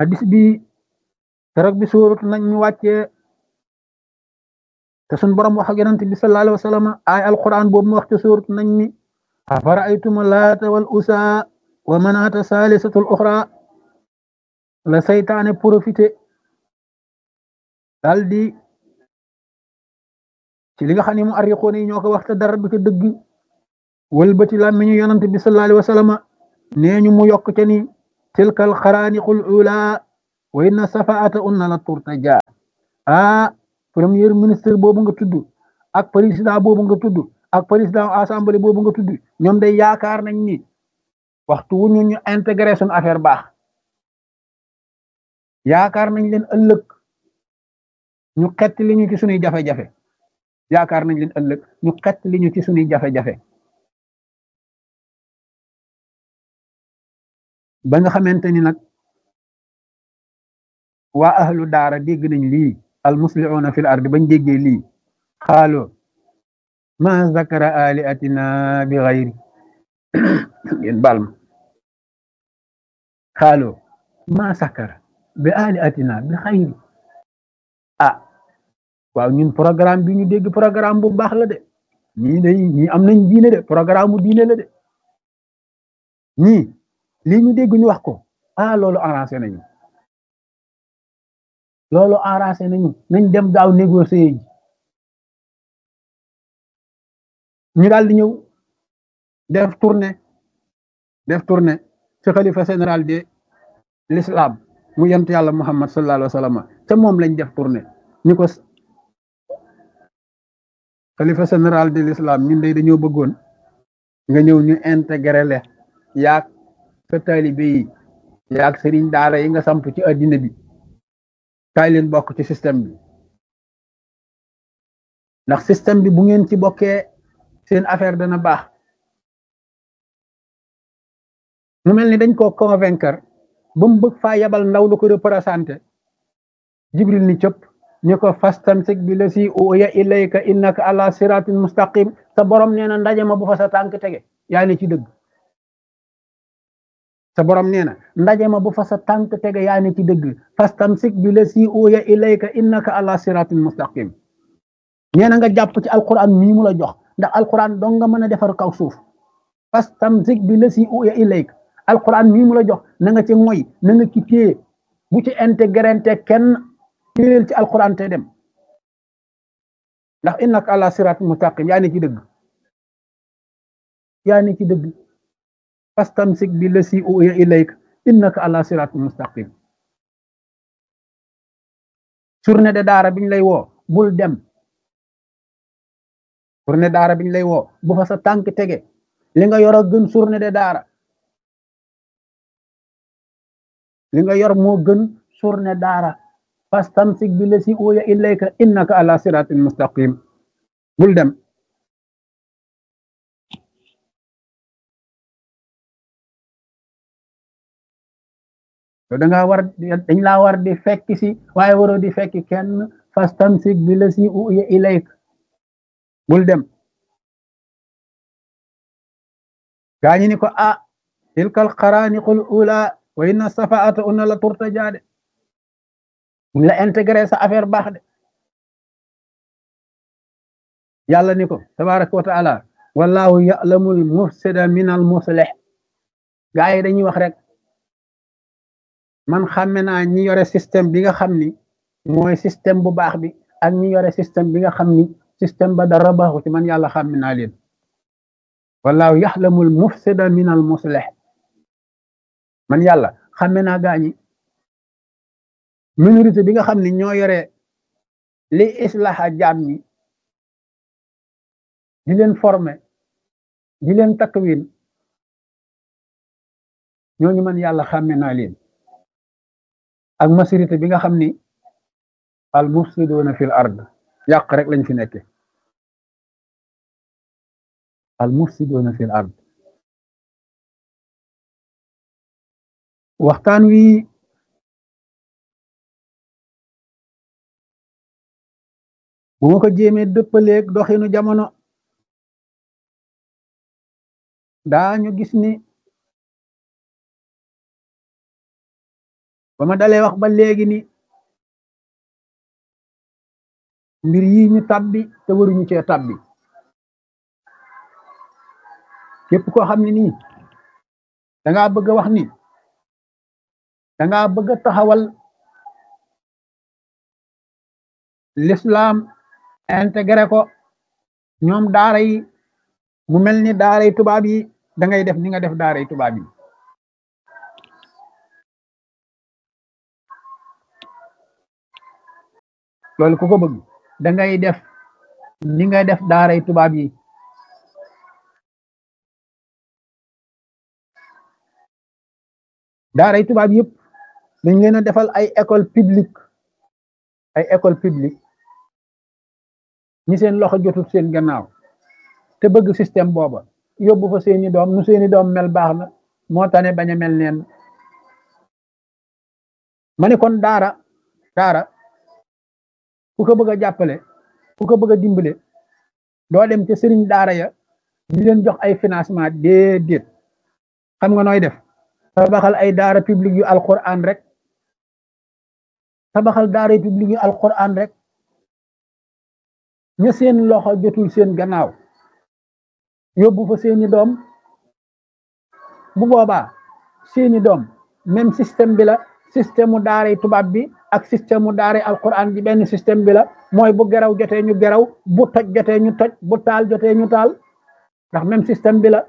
hadis bi keroog bi suurat nañ ñu wàccee te sun borom wax ak yonent bi sallallahu alayhi wa sallam ay alquran boobu mu wax ci suurat nañ mi afara'aytum laata wal usa wa manaata saalisatul uxra la saytaane profité daal di ci li nga xam ne mu arriqoon yi ñoo ko wax te dara du ca dëgg wëlbati làmmiñu yonent bi sallallahu alayhi wa sallam nee ñu mu yokk ca ni tilkal xaraaniqul ula wa inna safaata unna la turtaja ah premier ministre boobu nga tudd ak président boobu nga tudd ak président assemblée boobu nga tudd ñoom day yaakaar nañ ni waxtu wu ñu ñu intégré suñu affaire baax yaakaar nañ leen ëllëg ñu xett li ñu ci suñuy jafe-jafe yaakaar nañ leen ëllëg ñu xett li ñu ci suñuy jafe-jafe ba nga xamante ni nag waa ahlu daara dégg nañ lii al muslihuuna fil ardi bañ déggee lii xaalo ma zakara aliatina bi xayri ngeen baal ma xaalo ma zakara bi aliatina bi xayri ah waaw ñun programme bi ñu dégg programme bu baax la de ñii day ñii am nañ diine de programme bu diine la de ñii lii ñu dégg ñu wax ko ah loolu arrangé nañu loolu arrangé nañu nañ dem gaaw négocier ji ñu daal di ñëw def tournée def tournée ci xalifa général de l'islam mu yent yàlla muhammad sallallahu alayhi wa sallam te moom lañ def tournée ñu ko xalifa général de l'islam ñun day dañoo bëggoon nga ñëw ñu intégré le yaag sa taalibe yi yaag sëriñ daara yi nga samp ci addina bi kaay leen bokk ci système bi ndax système bi bu ngeen ci bokkee seen affaire dana baax mu mel ni dañ koo convaincre ba mu bëgg faa yabal ndaw lu ko représenté jibril ni cëpp ñu ko fastamsik bi la si uya ilayka innaka ala siratin mustaqim sa borom nee na ndaje ma bu fa sa tànk tege yaa ne ci dëgg sa borom nee na ndaje ma bu fa sa tànk tege yaa ne ci dëgg fastamsik bi la si uya ilayka innaka ala siratin mustaqim nee na nga jàpp ci alquran mii mu la jox ndax alquran dong nga mën a defar kaw suuf fastamsik bi la si uya ilayka alquran mii mu la jox na nga ci moy na nga ci téye bu ci intégrante kenn téyel ci alquran te dem ndax innaka ala siratin mustaqim yaa ne ci dëgg yaa ne ci dëgg fastamsik bi la si uya ilayka innaka ala siratin mustaqim journée de daara biñ lay woo bul dem journée daara biñ lay woo bu fa sa tànk tege li nga yor a gën journée de daara li nga yor moo gën journée daara fastamsik bi la si uya ilayka innaka ala siratin mustaqim bul dem yow da ngaa war dañ laa war di fekk si waaye waroo di fekk kenn fastamsik bi la si uya ilayka bul dem gaañi ni ko ah tilkal xaraaniqul ula wa inna safaata unna la turtaja de buñ la intégré sa affaire baax de yàlla ni ko tabaraka wa taala wallahu ya'lamul mufsida min al muslih gaa yi dañuy wax rek man xàmme naa ñi yore système bi nga xam ni mooy système bu baax bi ak ñi yore système bi nga xam ni système ba dara baaxu ci man yàlla xàmme naa leen wallahu yaxlamul mufsida min al muslih man yàlla xàmme naa gaañi minorité bi nga xam ni ñoo yore li islaha jaam ñi di leen former di leen takwin ñooñu man yàlla xàmme naa leen ak majorité bi nga xam ni al mufsiduna fil ard yàq rek lañ fi nekke al mufsiduna fil ard waxtaan wi bu ma ko jéemee dëppaleeg doxinu jamono daañu gis ni ba ma dalee wax ba léegi ni mbir yi ñu tabbi te waruñu cee tabbi képp koo xam ne nii dangaa bëgg a wax ni dangaa bëgg a taxawal l'islam intégré ko ñoom daara yi mu mel ni daara yi tubaab yi da ngay def ni nga def daara yi tubaab yi loolu ku ko bëgg da ngay def ni nga def daara yi tubaab yi daara yi tubaab yëpp dañ leen a defal ay école publique ay école publique ñi seen loxo jotul seen gannaaw te bëgg système booba yóbbu fa seeni doom nu seeni doom mel baax na moo tane bañ a mel neen ma ne kon daara daara ku ko bëgg a jàppale ku ko bëgg a dimbale doo dem ca sëriñ daara ya di leen jox ay financement déedéet xam nga nooy def tabaxal ay daara publique yu alquran rek tabaxal daara publique yu alquran rek ña seen loxo jotul seen gannaaw yóbbu fa seeni doom bu boobaa seeni doom même système bi la système mu daaray tubaab bi ak système mu daaray alquran bi benn système bi la mooy bu geraw jotee ñu geraw bu toj jotee ñu toj bu taal jotee ñu taal ndax même système bi la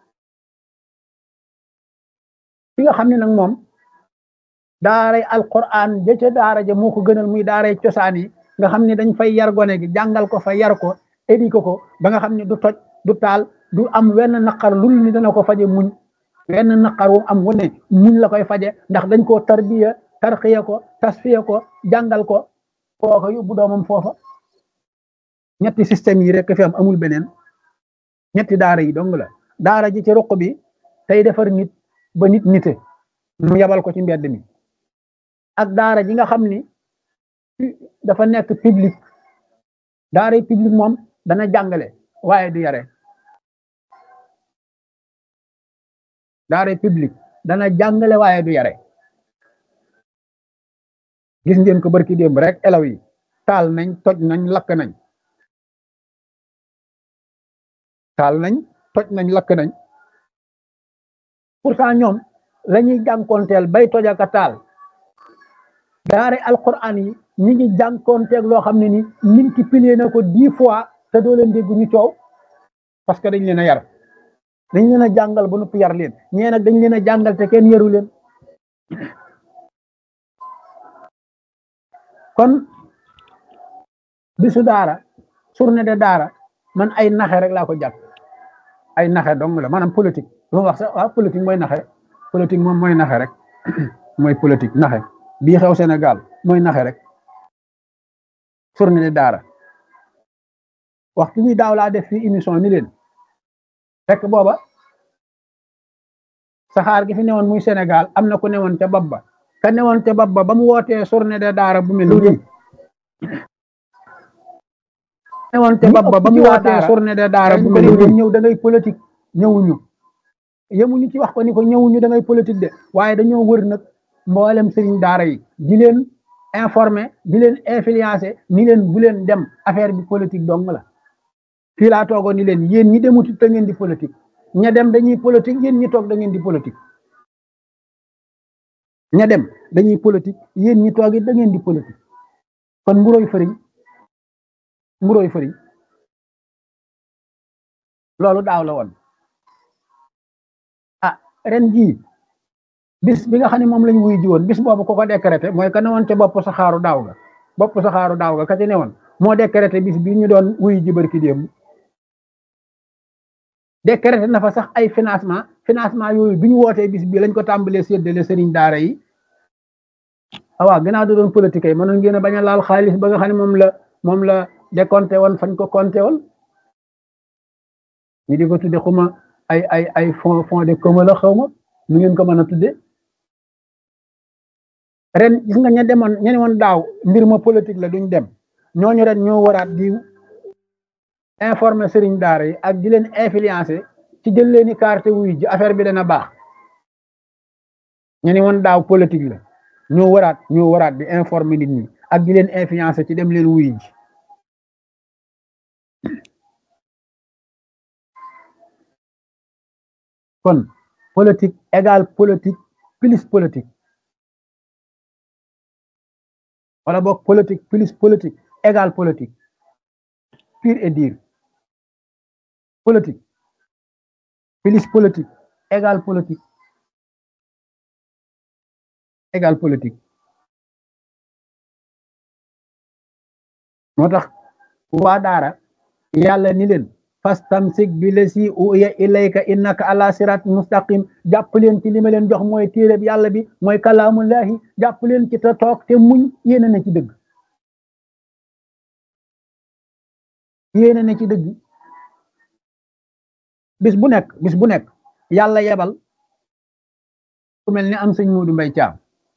ki nga xam ne nag moom daaray alquran ja ca daara ja moo ko gënal muy daaray cosaan yi nga xam ne dañ fay yar gone gi jàngal ko fa yar ko éduqué ko ba nga xam ne du toj du taal du am wenn naqar lul ni dana ko faje muñ wenn naqar wu am wane muñ la koy faje ndax dañ koo tarbiya tarxiya ko tasfiya ko jàngal ko kooka yóbbu doomam foofa ñetti système yi rek fi am amul beneen ñetti daara yi dong la daara ji ci ruq bi tey defar nit ba nit nite mu yabal ko ci mbedd mi ak daara ji nga xam ni dafa nekk public daara public moom dana jàngale waaye du yare daara public dana jàngale waaye du yare gis ngeen ko barki démb rek elaw yi taal nañ toj nañ lakk nañ taal nañ toj nañ lakk nañ pourtant ñoom la ñuy jànkoonteel bay toj ak a taal daare alquran yi ñi ngi jànkoonteeg loo xam ne ni multiplier na ko dix fois te doo leen dégg ñu coow parce que dañ leen a yar dañ leen a jàngal ba noppi yar leen ñee nag dañ leen a jàngal te kenn yaru leen kon bisu daara journée de daara man ay naxe rek laa ko jàpp ay naxe dong la maanaam politique lu ma wax sax waaw politique mooy naxe politique moom mooy naxe rek mooy politique naxe bii xew Sénégal mooy naxe rek journée de daara waxtu bi daaw laa def fii émission ni leen fekk booba saxaar gi fi newoon muy Sénégal am na ku newoon ca bopp ba ka newoon ca bopp ba ba mu wootee journée de daara bu mel nii newoon ca bopp ba ba mu wootee journée de daara bu mel nii ñëw da ngay politique ñëwuñu yemuñu ci wax ko ni ko ñëwuñu da ngay politique de waaye dañoo wër nag mboolem sëriñ daara yi di leen informer di leen influencer ni leen bu leen dem affaire bi politique dong la fii laa toogoon ni leen yéen ñi demut da ngeen di politique ña dem dañuy politique yéen ñi toog da ngeen di politique ña dem dañuy politique yéen ñi toog it da ngeen di politique kon mburoy fëriñ mburoy fëriñ loolu daaw la woon ah ren jii bis bi nga xam ne moom lañ wuy ji woon bis boobu ko ko décrété mooy ka ne woon ca bopp saxaaru daaw ga bopp saxaaru daaw ga ka ci ne woon moo décrété bis bi ñu doon wuy ji barki démb décrété na fa sax ay financement financement yooyu bi ñu wootee bis bi lañ ko tàmbalee séddale sëriñ daara yi awaa gannaaw da doon politique yi mënoon ngeen a bañ a laal xaalis ba nga xam ne moom la moom la décompté woon fañ ko compté woon ñu di ko tudde xuma ay ay ay fond fond de commun la xaw ma nu ngeen ko mën a tudde ren gis nga ña demoon ña ne woon daaw mbir ma politique la duñ dem ñooñu ren ñoo waraat di informer sëriñ daara yi ak di leen influencer ci jël leen i carte wuy ji affaire bi dana baax ñu ne woon daaw politique la ñoo waraat ñoo waraat di informer nit ñi ak di leen influencer ci dem leen wuy ji kon politique égale politique plus politique wala boog politique plus politique égale politique pure et dire politique plus politique égale politique égale politique moo tax waa daara yàlla ni leen fastamsik bi la si uya ilayka innaka ala sirat mustaqim jàpp leen ci li ma leen jox mooy téere bi yàlla bi mooy kalaamullahi jàpp leen ci te toog te muñ yéene na ci dëgg yéene na ci dëgg bis bu nekk bis bu nekk yàlla yebal ku mel ni am sëñ Moodu Mbay Caam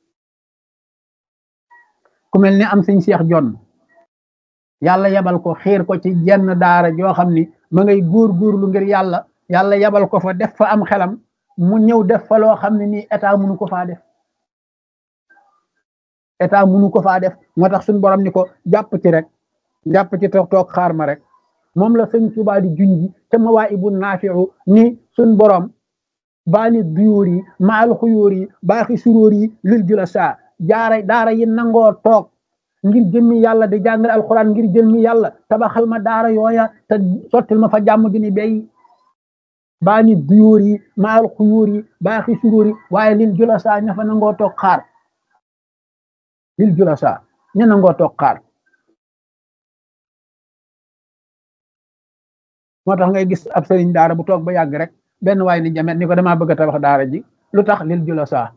ku mel ni am sëñ Seex Jonn yàlla yebal ko xiir ko ci jenn daara joo xam ni ma ngay góor góorlu ngir yàlla yàlla yebal ko fa def fa am xelam mu ñëw def fa loo xam ne nii état munu ko faa def état munu ko faa def moo tax suñ borom ni ko jàpp ci rek jàpp ci toog toog xaar ma rek moom la sëñ Tuubaa di junji te mawaa ibu naafiu ni suñ borom baani duyóor yi maal xuyóor yi baaxi suróor yi lil jula saa jaara daara yi nangoo toog ngir jëmmi yàlla di jàngale alxuraan ngir jëmmi yàlla tabaxal ma daara yooya te sottil ma fa jàmm gi ni bay baani duyóor yi maal xuyóor yi baaxi suróor yi waaye lil jula saa ña fa nangoo toog xaar lil jula saa ña nangoo toog xaar moo tax ngay gis ab sëriñ daara bu toog ba yàgg rek benn waay ni jamet ni ko damaa bëgg a tabax daara ji lu tax lil jula saa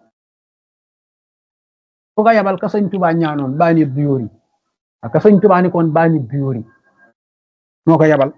fu nga yabal ka sëñ tubaa ñaanoon baani duyóor yi ka sëñ tubaa ni koon baani duyóor yi moo ko yabal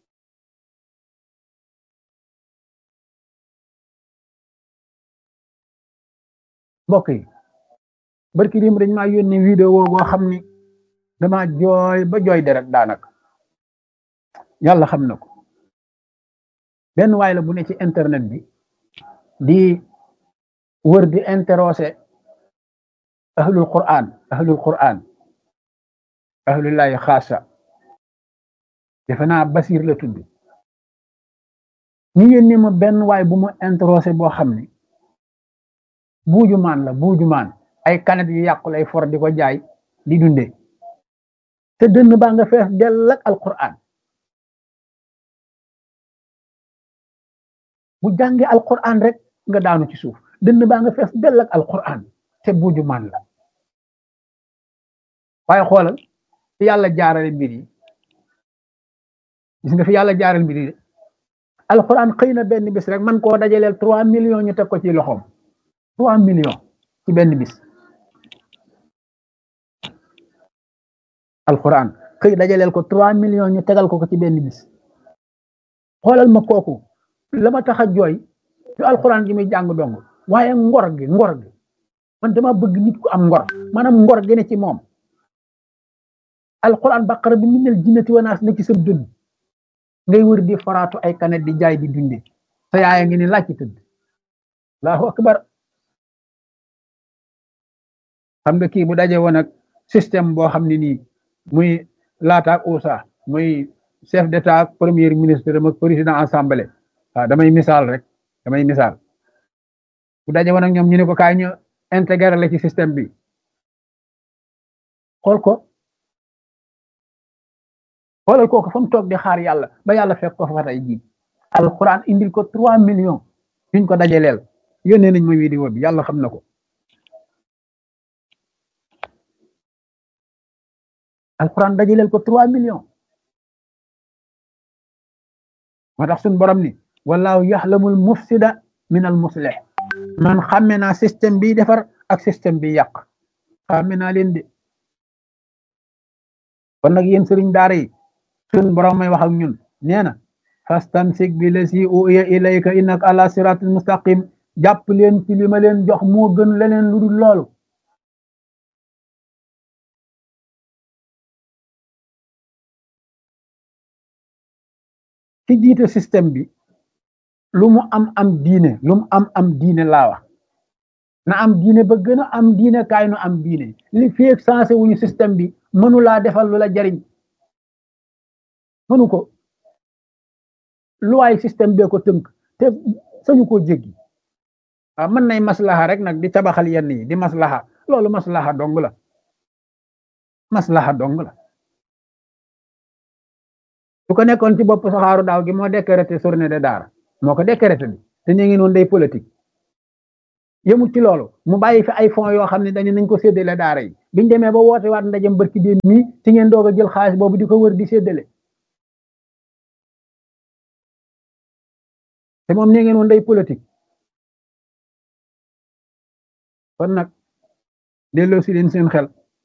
mbokk yi barki dim dañ maa yónnee vidéo boo xam ni dama jooy ba jooy deret daanaka yàlla xam na ko benn waay la bu ne ci internet bi di wër di interroger ahlul quran ahlul quran ahlullahi xaasa defe naa basir la tudd ñu yónnee ma benn waay bu mu interroger boo xam ne buuju maan la buuju maan ay kanet yu yàqu lay for di ko jaay di dunde te dënn baa nga fees dell ak alquran bu jàngee alquran rek nga daanu ci suuf dënn baa nga fees dell ak alquran te buuju maan la waaye xoolal fi yàlla jaarale mbir yi gis nga fi yàlla jaarale mbir yi alquran xëy na benn bis rek man koo dajaleel trois millions ñu teg ko ci loxoom trois millions ci benn bis alquran xëy dajaleel ko trois millions ñu tegal ko ko ci benn bis xoolal ma kooku la ma tax a jooy du alquran gi muy jàng dong waaye ngor gi ngor gi man dama bëgg nit ku am ngor maanaam ngor gi ne ci moom alquran baqara bi minal jinnati wanaas ne ci sa dund ngay wër di faraatu ay kanet di jaay di dunde sa yaaya ngi ni laaj ci tëdd allahu akbar xam nga kii bu daje woon ak système boo xam ne nii muy laata ak USA muy chef d'état ak premier ministre ak président assemblée waaw damay misaal rek damay misaal bu daje woon ak ñoom ñu ne ko kaay ñu intégré la ci système bi xool ko xoolal kooku fa mu toog di xaar yàlla ba yàlla fekk ko fa tey jii alquran indil ko trois millions yuñ ko dajaleel yónnee nañ ma vidéo bi yàlla xam na ko alquran dajaleel ko trois millions moo tax suñ borom ni wallahu yaxlamul mufsida min al muslih man xàmme naa système bi defar ak système bi yàq xàmme naa leen de kon nag yéen sëriñ daara yi suñ borom may wax ak ñun nee na fastamsik bi la si uya ilayka innaka ala siratul mustaqim jàpp leen ci li ma leen jox moo gën leneen lu dul loolu ci jiite système bi lu mu am am diine lu mu am am diine laa wax na am diine ba gën a am diine kaay nu am diine li feeg sensé wuñu système bi mënu laa defal lu la jariñ mënu ko luwaay système bee ko tënk te sañu koo jéggi waaw mën nay maslaha rek nag di tabaxal yenn yi di maslaha loolu maslaha dong la maslaha dong la su ko nekkoon ci bopp saxaaru daaw gi moo décrété journée de daara moo ko décrété bi te ñu ngi noonu day politique yëmul ci loolu mu bàyyi fi ay fonds yoo xam ne dañu nañ ko séddale daara yi biñ demee ba woote waat ndajem barki déem mii ci ngeen doog a jël xaalis boobu di ko wër di séddale te moom nee ngeen woon day politique kon nag delloo si leen seen xel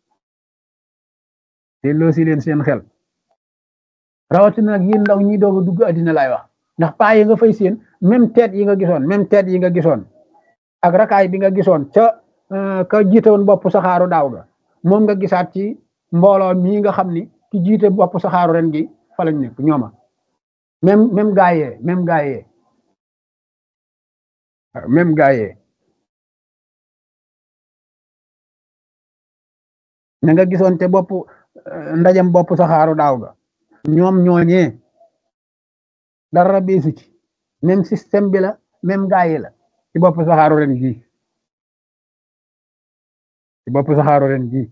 delloo si leen seen xel rawatina nag yéen ndaw ñi doog a dugg addina laay wax ndax paa yi nga fay seen même tête yi nga gisoon même tête yi nga gisoon ak rakaay bi nga gisoon ca ka jiite woon bopp saxaaru daaw ga moom nga gisaat ci mbooloo mii nga xam ni ki jiite bopp saxaaru ren gi fa lañ nekk ñooma même même gaayee même gaayee même gaayee na nga gisoon te bopp ndajam bopp saxaaru daaw ga ñoom ñooñee dara beesu ci même système bi la même gaayee la ci bopp saxaaru ren gi ci bopp saxaaru ren gi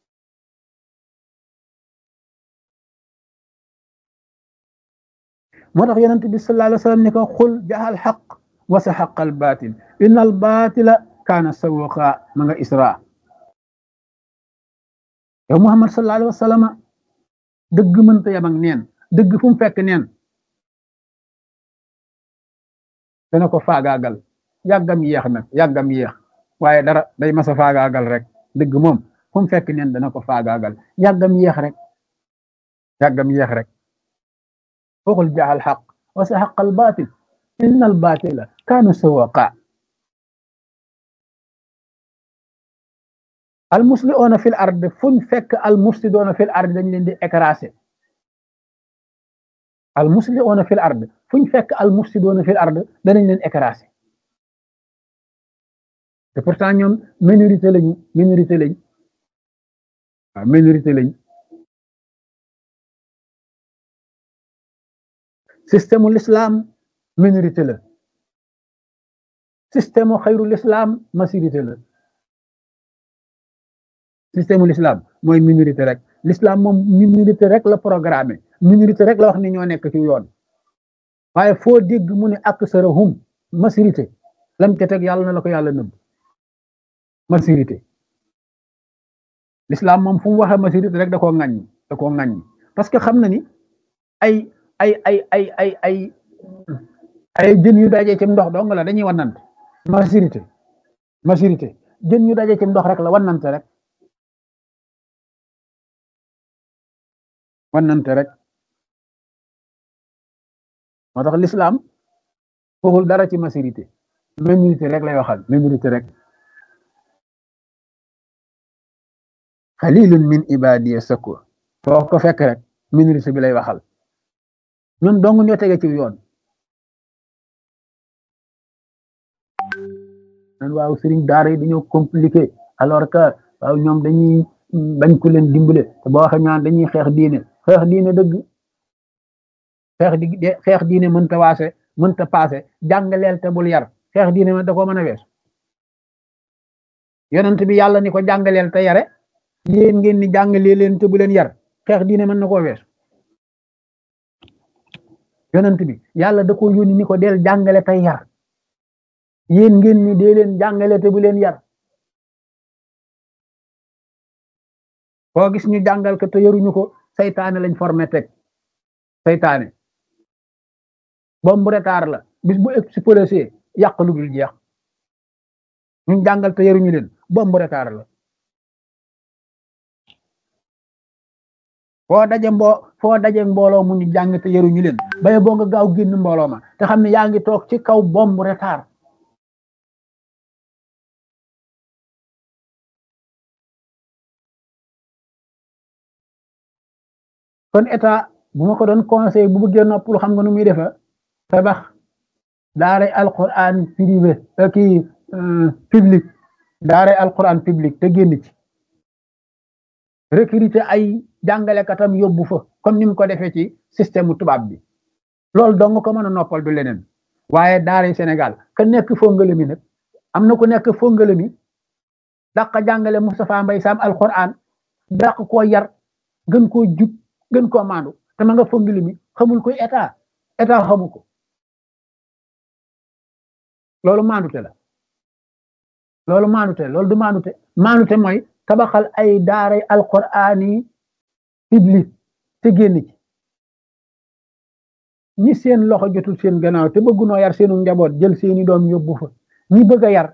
moo tax yonent bi sallallahu alayhi wa sallam ni ko xul jaxal xaq wa sa xaqal baatil inna al baatila kaana sawuqa ma nga isra yow muhammad sallallahu alayhi wa sallam dëgg mënta yam ak neen dëgg fu mu fekk neen dana ko faagaagal yàggam yéex nag yàggam yéex waaye dara day masa faagaagal rek dëgg moom fu mu fekk neen dana ko faagaagal yàggam yéex rek yàggam yéex rek waxul jaaxal xaq wa sa xaqal baatil inna al baatila kaana sawaqa al muslihoona fil ard fuñ fekk al mufsidoona fil ard dañ leen di écrasé al muslihoona fil ard fuñ fekk al mufsidoona fil ard danañ leen écrasé te pourtant ñoom minorité lañu minorité lañ waaw minorité lañ système l'islam minorité la système xayru l'islam majorité la système l'islam mooy minorité rek l'islam moom minorité rek la programmé minorité rek la wax ni ñoo nekk ci yoon waaye foo dégg mu ne aksarahum majorité lam ca teg yàlla na la ko yàlla nëbb majorité l'islam moom fu mu waxee majorité rek da koo ŋaññi da koo ŋaññi parce que xam na ni ay ay ay ay ay ay ay jën yu dajee ci ndox dong la dañuy wanante majorité majorité jën yu dajee ci ndox rek la wanante rek wanante rek moo tax l'islam waxul dara ci majorité minorité rek lay waxal minorité rek xalilun min ibadiya sakur foo ko fekk rek minorité bi lay waxal ñoom dong ñoo tege ci yoon nan waaw sëriñ daara yi dañoo compliqué alors que waaw ñoom dañuy bañ ku leen dimbale te boo waxee ñaan dañuy xeex diine xeex diine dëgg xeex di xeex diine mënta waase mënta paase jàngaleel te bul yar xeex diine ma da koo mën a wees yonent bi yàlla ni ko jàngaleel te yare yéen ngeen ni jàngalee leen te bu leen yar xeex diine mën na koo wees yonent bi yàlla da ko yónni ni ko del jàngale tey yar yéen ngeen ni dee leen jàngale te bu leen yar koo gis ñu jàngal ko te yaruñu ko saytaane lañ formé teg saytaane bombu retard la bis bu explosé yàq lu dul jeex ñu jàngal te yaruñu leen bombu retard la foo daje mbo foo daje mbooloo mu ñu jàng te yaruñu leen baye boo nga gaaw génn mbooloo ma te xam ne yaa ngi toog ci kaw bombu retard kon état bu ma ko doon conseil bu bëggee noppalu xam nga nu muy defa tabax daara alquran privé kii public daaray alquran public te génn ci recruter ay jàngalekatam yóbbu fa comme ni mu ko defee ci système tubaab bi loolu dong ko mën a noppal du leneen waaye daaray Sénégal ka nekk fongale mi nag am na ku nekk fongale mi dàq jàngale Moustapha Mbaye Sam alquran dàq koo yar gën koo jub gën koo maandu te ma nga fongale mi xamul koy état état xamu ko loolu maandute la loolu maandute loolu du maandute maandute mooy tabaxal ay daaray alquran yi public te génn ci ñi seen loxo jotul seen gannaaw te bëggunoo yar seenu njaboot jël seeni doom yóbbu fa ñi bëgg a yar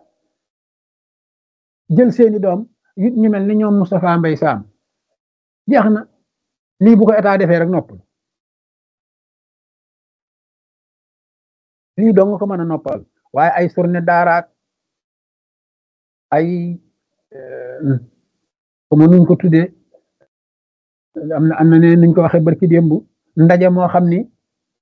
jël seeni doom it ñu mel ni ñoom Moustapha Mbaye Sam jeex na lii bu ko état defee rek noppal lii dong ko mën a noppal waaye ay surne daaraat ay comme nuñ ko tuddee am na am na ne nuñ ko waxee barki démb ndaje moo xam ni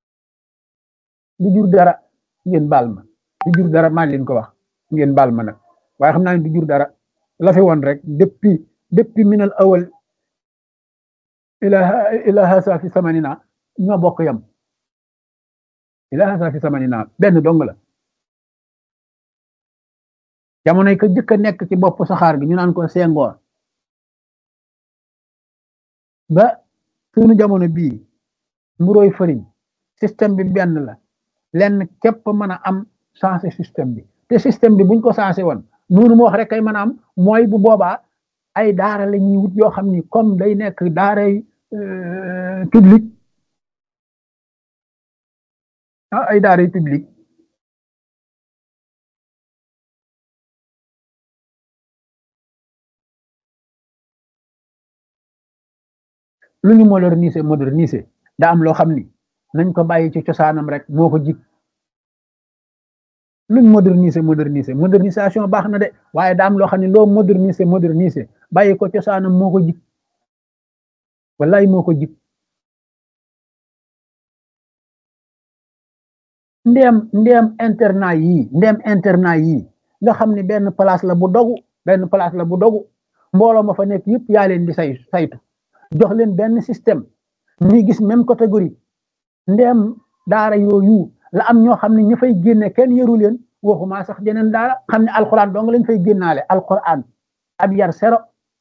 du jur dara ngeen baal ma du jur dara maa leen ko wax ngeen baal ma nag waaye xam naa ne du jur dara la fi woon rek depuis depuis minal awal ila ila hasa fi samanina ñoo bokk yam ila hasa fi samanina benn dong la jamonoy ko jëkk a nekk ci bopp saxaar gi ñu naan ko sengoor ba suñu jamono bii mburoy fëriñ système bi benn la lenn képp mën a am changé système bi te système bi buñ ko changé woon noonu mu wax rek kay mën a am mooy bu boobaa ay daara la ñuy wut yoo xam ni comme day nekk daaray public ah ay daaray public lu ñu moderniser moderniser daa am loo xam ni nañ ko bàyyi ci cosaanam rek moo ko jig luñ moderniser moderniser modernisation baax na de waaye daa am loo xam ne loo moderniser moderniser bàyyi ko cosaanam moo ko jig wallaay moo ko jig ndeem ndeem internat yii ndeem internat yii nga xam ne benn place la bu dogu benn place la bu dogu mbooloo ma fa nekk yëpp yaa leen di say saytu jox leen benn système ñuy gis même catégorie ndeem daara yooyu la am ñoo xam ne ña fay génne kenn yëru leen waxuma sax jeneen daara xam ne alquran dong lañ fay génnaale alquran ab yar sero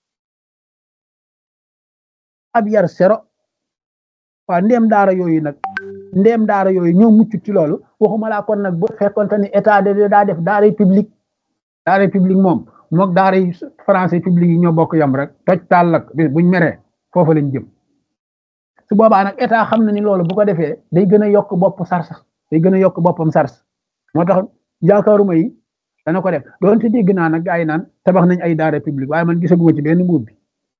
ab yar sero waaw ndeem daara yooyu nag ndeem daara yooyu ñoo mucc ci loolu waxuma laa kon nag bu fekkonte ni état de daa def daara public daara public moom mook daara français public yi ñoo bokk yam rek toj taal lak bis buñ meree foofu lañ jëm su boobaa nag état xam na ni loolu bu ko defee day gën a yokk bopp sars day gën a yokk boppam sars moo tax yaakaaruma yi dana ko def doonte dégg naa nag gaa yi naan tabax nañ ay daara public waaye man gisaguma ci benn mbuub bi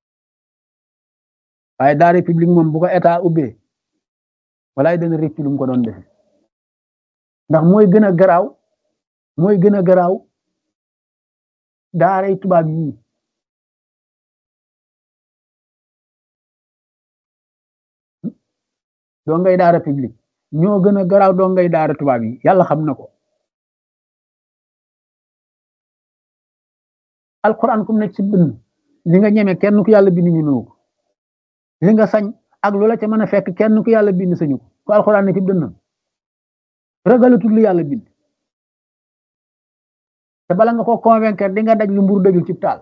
waaye daara public moom bu ko état ubbee walaay dana rëcc lu mu ko doon defe ndax mooy gën a garaaw mooy gën a garaaw daaray tubaab yii doo ngay daara public ñoo gën a garaaw doo ngay daara tubaab yi yàlla xam na ko alquran kum nekk ci bind li nga ñeme kenn ku yàlla bind ñemewu ko li nga sañ ak lu la ca mën a fekk kenn ku yàlla bind sañu ko ku alquran ne ci dënnam ragalatul lu yàlla bind te bala nga ko convaincre di nga daj lu mburu dëgul ci taal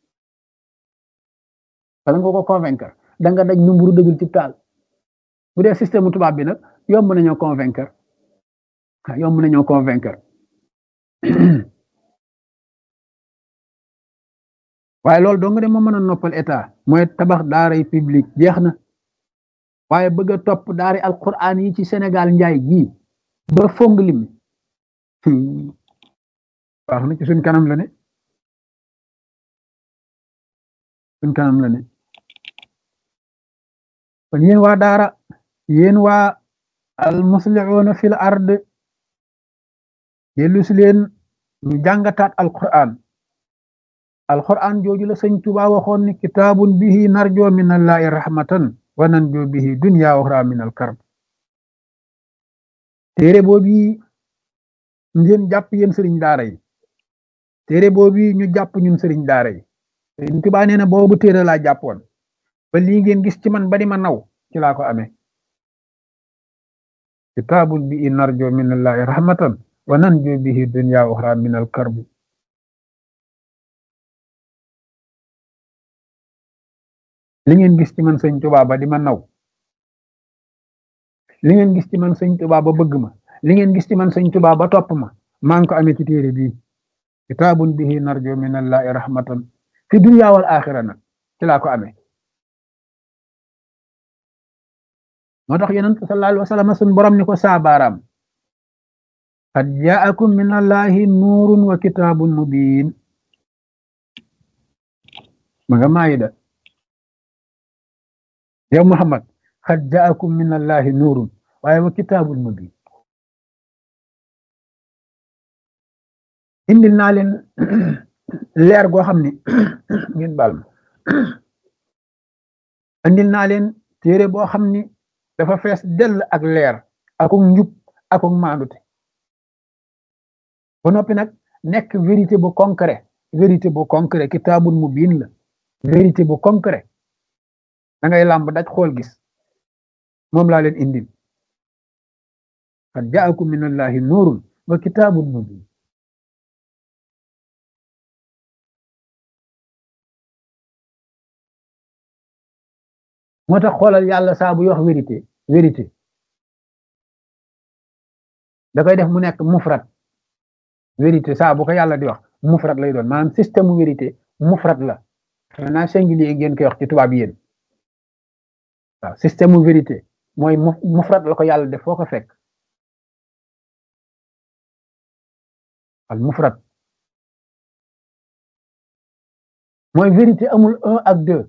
bala nga ko convaincre da nga daj lu mburu dëgul ci taal bu dee système tubaab bi nag yomb nañoo convaincre yomb nañoo convaincre waaye loolu dong de moo mën a noppal état mooy tabax daaray public jeex na waaye bëgg a topp daari alquran yi ci Sénégal njaay gii ba fong lim baax na ci suñ kanam la ne suñ kanam la ne kon yéen waa daara yéen waa al muslihuuna fil ard dellu si leen ñu jàngataat alquran alquran jooju la sëñ Tuba waxoon ni kitaabun bihi narjo min allahi rahmatan wa nanjo bihi dunya uxra min al karb téere boobu ngeen jàpp yéen sëriñ daara yi téere boobu ñu jàpp ñun sëriñ daara yi sëriñ Tuubaa nee na boobu téere laa jàppoon ba lii ngeen gis ci man ba di ma naw ci laa ko amee kitaabun bi narjo minallahi rahmatan wa nanjo bihi dunya uxra min al karbi li ngeen gis ci man sëñ Tuubaa ba di ma naw li ngeen gis ci man sëñ Tuubaa ba bëgg ma li ngeen gis ci man sëñ Tuubaa ba topp ma maa ngi ko amee ci téere bii kitaabun bihi narjo minallahi rahmatan fi dunya wal axira nag ci laa ko amee moo tax yonent sallallahu alayhi wa sallam sun borom ni ko saabaaraam qad jaakum min allahi nuurun wa kitaabun mubiin ma nga maayida yow Muhammad qad jaakum min allahi nuurun waaye wa kitaabun mubiin indil naa leen leer goo xam ni ngeen baal ma indil naa leen téere boo xam ni dafa fees dell ak leer akuk njub akuk maandute ba noppi nag nekk vérité bu concret vérité bu concret kitaabun mubiin la vérité bu concret da ngay làmb daj xool gis moom laa leen indil qad jaakum min allahi nuurun wa kitaabun mubiin moo tax xoolal yàlla saa buy wax vérité vérité da koy def mu nekk mufrat vérité saa bu ko yàlla di wax mufrat lay doon maanaam système mu vérité mufrat la xanaa singulier ngeen koy wax ci tubaab yéen waaw système mu vérité mooy mufrat la ko yàlla def foo ko fekk al mufrat mooy vérité amul un ak deux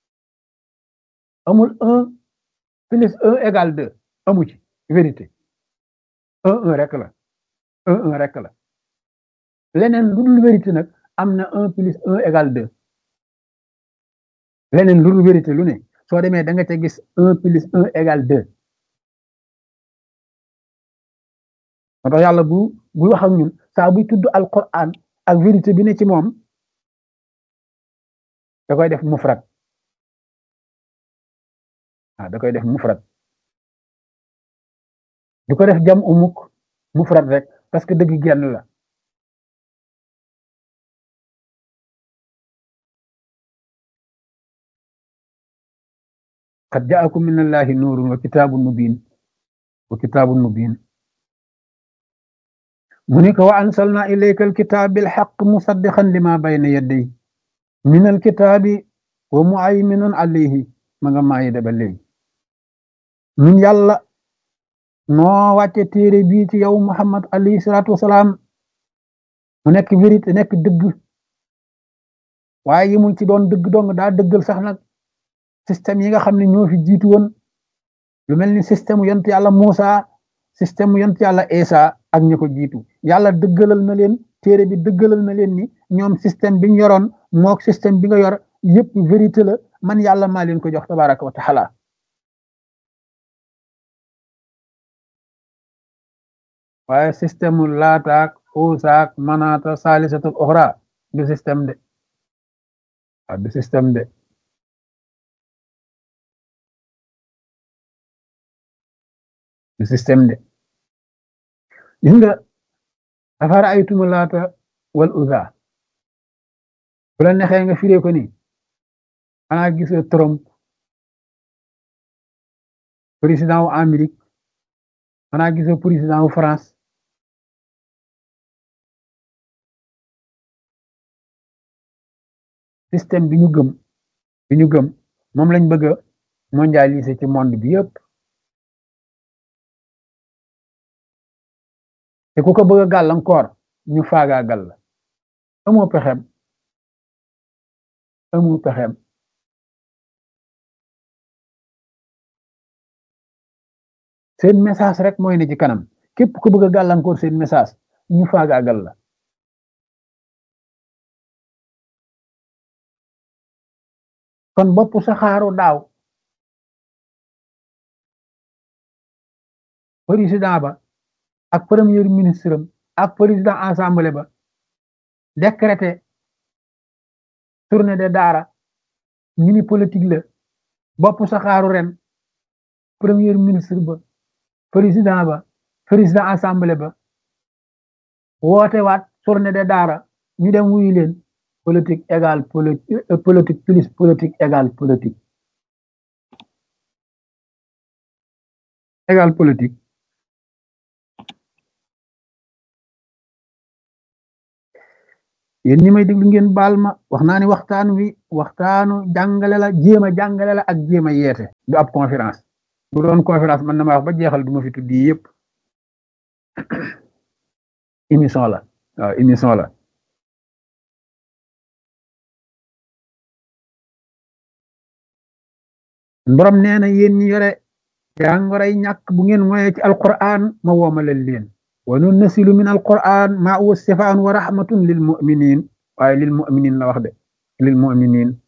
amul un plus un égal deux amu ci vérité un un rek la un un rek la leneen lu dul vérité nag am na un plus un égal deux leneen lu dul vérité lu ne soo demee da nga ca gis un plus un égal deux moo tax yàlla bu bu wax ak ñun saa buy tudd alquran ak vérité bi ne ci moom da koy def mufrat ah da koy def mufrat du ko def jam umuk mufrat rek parce que dëgg genn la qad jaakum min allahi nuurun wa kitaabun mubin wa kitaabun mubin mu ni ko wa ansalna ilayka alkitaab bilxaq musaddiqan lima bayna yadday min alkitaabi wa muayminun alayhi ma nga maayi da ba léegi ñun yàlla noo wàcce téere bii ci yow muhammad alayhi salaatu wasalaam mu nekk vérité nekk dëgg waaye yimul ci doon dëgg dong daa dëggal sax nag système yi nga xam ne ñoo fi jiitu woon lu mel ni système yont yàlla Muusa système yont yàlla Isa ak ñi ko jiitu yàlla dëggalal na leen téere bi dëggalal na leen ni ñoom système bi ñu yoroon mook système bi nga yor yëpp vérité la man yàlla maa leen ko jox tabaraka wa taala waaye système mu laataak uusaak manaata saalisatul oxra du système de waaw du système de du système de gis nga afara aytumu laata wal uza bu la nexee nga firee ko ni xanaa gisoo Trump président wu Amérique xanaa gisoo président wu France système bi ñu gëm bi ñu gëm moom lañ bëgg a mondialiser ci monde bi yëpp te ku ko bëgg a gàllankoor ñu faagaagal la amoo pexem amoo pexem seen message rek mooy ne ci kanam képp ku bëgg a gàllankoor seen message ñu faagaagal la kon bopp saxaaru daaw président ba ak premier ministre am ak président assemblée ba décrété tournée de daara mini politique la bopp saxaaru ren premier ministre ba président ba président assemblée ba woote waat tournée de daara ñu dem wuyu leen politique égale politique plus politique égale politique égale politique yéen ñi may déglu ngeen baal ma wax naa ni waxtaan wi waxtaanu jàngale la jéem a jàngale la ak jéem a yeete du ab conférence bu doon conférence man na ma wax ba jeexal du ma fi tuddi yëpp émission la waaw émission la borom nee na yéen ñi yore jàngoray ñàkk bu ngeen moye ci alquran ma woomalal leen wa nunnasilu min alquran ma huwa sifaan wa rahmatun lil muminin waaye lil muminin la wax de lil muminin